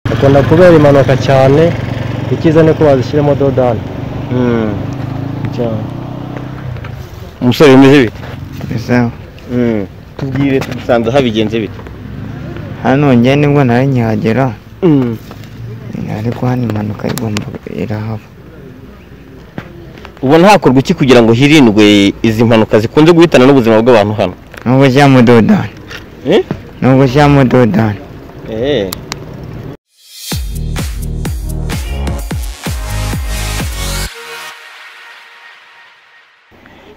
zikunda kubera impanuka cyane icyiza ni uko wazishyiramo dodani cyane umusore bimeze bite bizaho tubwire dusanze habigenze bite hano njye nibwo ntari nkihagera ariko hano impanuka igomba irahaba ubona hakorwa iki kugira ngo hirindwe izi mpanuka zikunze guhitana n'ubuzima bw'abantu hano nubwo ushyiramo dodani Eh? nubwo ushyiramo dodani Eh.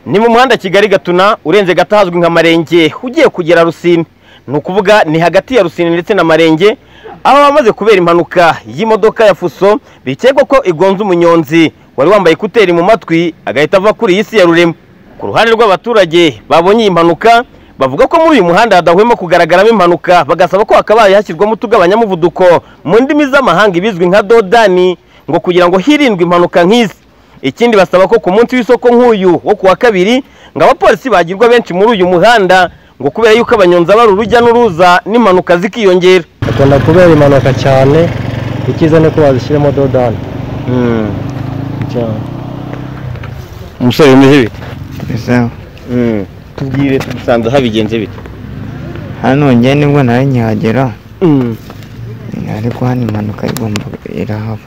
ni mu muhanda kigali gatuna urenze gato ahazwi nka marenge ugiye kugera rusine ni ukuvuga ni hagati ya rusine ndetse na marenge aho bamaze kubera impanuka y'imodoka ya fuso bikekwa ko igonze umunyonzi wari wambaye ekuteri mu matwi agahita ava kuri iyi si ya rurema ku ruhande rw'abaturage babonye iyi mpanuka bavuga ko muri uyu muhanda hadahwema kugaragaramo impanuka bagasaba ko hakabaye hashyirwamo utugabanyamuvuduko mu ndimi z'amahanga ibizwi nka dodani ngo kugira ngo hirindwe impanuka nk'izi ikindi basaba ko ku munsi w'isoko nk'uyu wo ku wa kabiri ngo abapolisi bagirwa benshi muri uyu muhanda ngo kubera yuko abanyonzi aba ari urujya n'uruza n'impanuka zikiyongera zikunda kubera impanuka cyane icyiza ni uko wazishyiramo dodani cyane umusore bimeze bite bizaho tubwire dusanze habigenze bite hano njye nibwo ntari nkihagera ariko hano impanuka igomba irahaba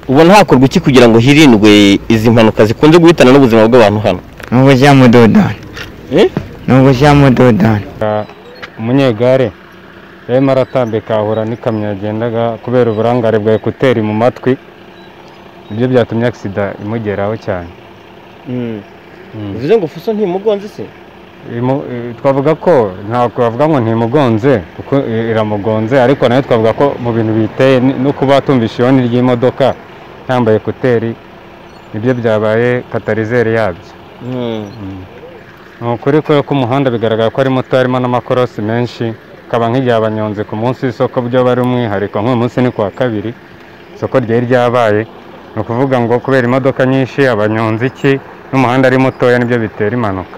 ubona hakorwa iki kugira ngo hirindwe izi mpanuka zikunze guhitana n'ubuzima bw'abantu hano nubwo ushyiramo dodani nubwo ushyiramo dodani umunyegare yarimo aratambika ahura n'ikamyo yagendaga kubera uburangare bwa ekuteri mu matwi ibyo byatumye agisida imugeraho cyane bivuze ngo fuso ntimugonze se Imu- eh, twavuga ko ntabwo twavuga ngo ntimugonze kuko i- iramugonze ariko nayo twavuga ko mu bintu biteye ni- no kuba tumvisha ihoni ry'imodoka yambaye ekuteri nibyo byabaye katarizeri yabyo ni ukuri kubera ko umuhanda bigaragara ko ari muto harimo n'amakorosi menshi akaba nk'igihe abanyonzi ku munsi w'isoko byo bari umwihariko nk'uyu munsi ni ku wa kabiri isoko ryari ryabaye ni ukuvuga ngo kubera imodoka nyinshi abanyonzi iki n'umuhanda ari mutoya nibyo bitera impanuka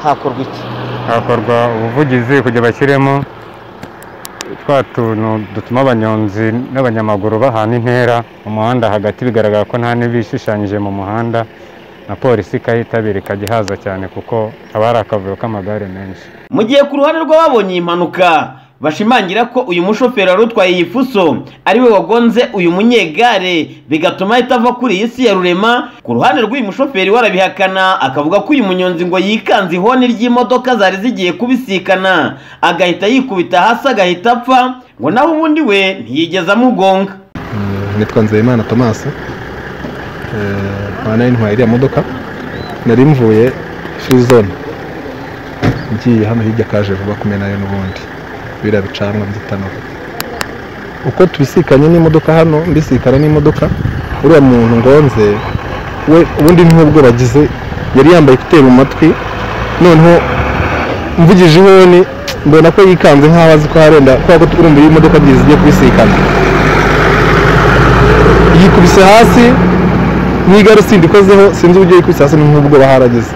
hakorwa iki hakorwa ubuvugizi kugira bashyiremo twa tuntu dutuma abanyonzi n'abanyamaguru bahana intera mu muhanda hagati bigaragara ko nta n'ibishushanyije mu muhanda na polisi ikahitabira ikajya ihaza cyane kuko haba hari akavuyo k'amagare menshi mu gihe ku ruhande rw'ababonye iyi mpanuka bashimangira ko uyu mushoferi wari utwaye iyi fuso ari we wagonze uyu munyegare bigatuma ahita ava kuri iyi si ya rurema ku ruhande rw'uyu mushoferi we arabihakana akavuga ko uyu munyonzi ngo yikanze ihoni ry'imodoka zari zigiye kubisikana agahita yikubita hasi agahita apfa ngo naho ubundi we ntiyigeze amugonga Eh, nitwa nzeyimana tomasi nkaba nari ntwaye iriya modoka nari mvuye furi zone ngiye hano hirya kaje vuba kumenayo n'ubundi biriya bicanwa by'itanura uko tubisikanye n'imodoka hano mbisikana n'imodoka uriya muntu ngonze we ubundi nk'ubwo bagize yari yambaye ekuteri mu matwi noneho mvugije ihoni mbona ko yikanze nk'aho azi ko harenda kubera ko urumva iyo imodoka ebyiri zigiye kubisikana yikubise hasi n'igarutse ikozeho sinzi uburyo yikubise hasi nk'ubwo baharageze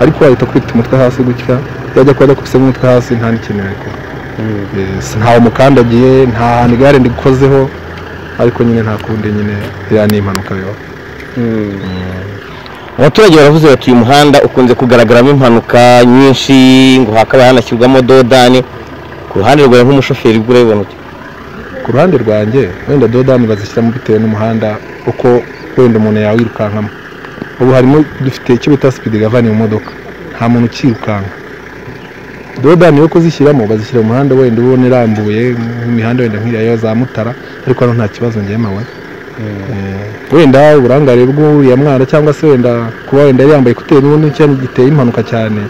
ariko wahita ukubita umutwe hasi gutya yajya kuba yakubisemo umutwe hasi nta n'ikintu yari gukora Yes, ntawe mukandagiye nta hantu igare ndikozeho ariko nyine nta kundi nyine iriya ni impanuka biba abaturage baravuze bati uyu muhanda ukunze kugaragaramo impanuka nyinshi ngo hakaba hanashyirwamo dodani ku ruhande rwawe nk'umushoferi bwo urabibona uti ku ruhande rwanjye wenda dodani bazishyiramo bitewe n'umuhanda uko wenda umuntu yawirukankamo ubu harimo dufite icyo bita sipidi gavani mu modoka nta muntu ukirukanka dodani yo kuzishyiramo bazishyira mu muhanda wenda ubona irambuye nk'imihanda wenda nk'iriya yo za mutara ariko hano nta kibazo ngemewe Eh, wenda uburangare bw'uriya mwana cyangwa se wenda kuba wenda yari yambaye ekuteri n'ubundi cyane giteye impanuka cyane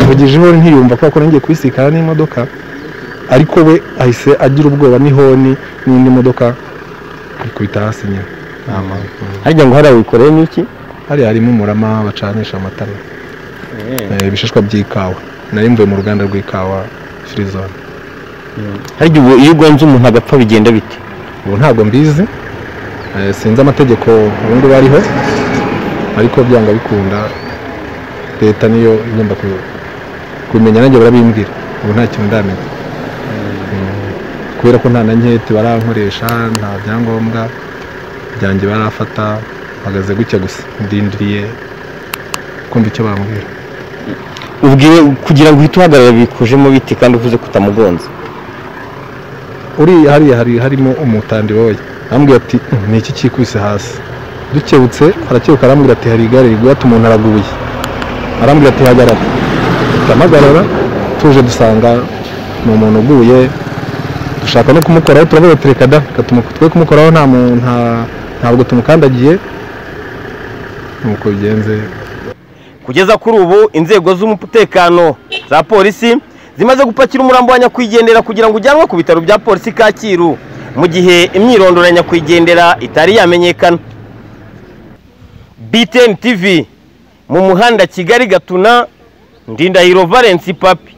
mvugijeho ntiyumva kubera ko nangiye kubisikana n'imodoka ariko we ahise agira ubwoba n'ihoni n'indi modoka ikubita hasi nyine harya ngo hariya wikoreye n'iki hariya harimo umurama bacanisha amatara Eh, ibishishwa by'ikawa nari mvuye mu ruganda rw'ikawa firizone harya ubu iyo ugonze umuntu agapfa bigenda bite ubu ntabwo mbizi Eh, sinzi amategeko ubundi bariho ariko byanga bikunda leta niyo igomba ku- kubimenya nanjye barabimbwira ubu nta kintu ndamenya kubera ko nta na nkete barankoresha nta byangombwa byanjye barafata mpagaze gutya gusa ndindiriye kumva icyo bambwira ubwiwe kugira ngo uhite uhagarara bikujemo biti kandi uvuze ko utamugonze uriya hariya hari harimo umutandi wowe arambwira ati "Mm, ni iki cyikubise hasi dukebutse arakeka arambwira ati hari igare riguhata umuntu araguye arambwira ati hagarara turamuhagarara tuje dusanga ni umuntu uguye dushaka no kumukoraho turavuga ati reka da reka tumu- twe kumukoraho nta mu- nta- ntabwo tumukandagiye nuko bigenze kugeza kuri ubu inzego z'umutekano za polisi zimaze gupakira umurambo wa nyakwigendera kugira ngo ujyanwe ku bitaro bya polisi kacyiru mu gihe imyirondoro ya nyakwigendera itari yamenyekana btn tv mu muhanda kigali gatuna ndindahiro valence papi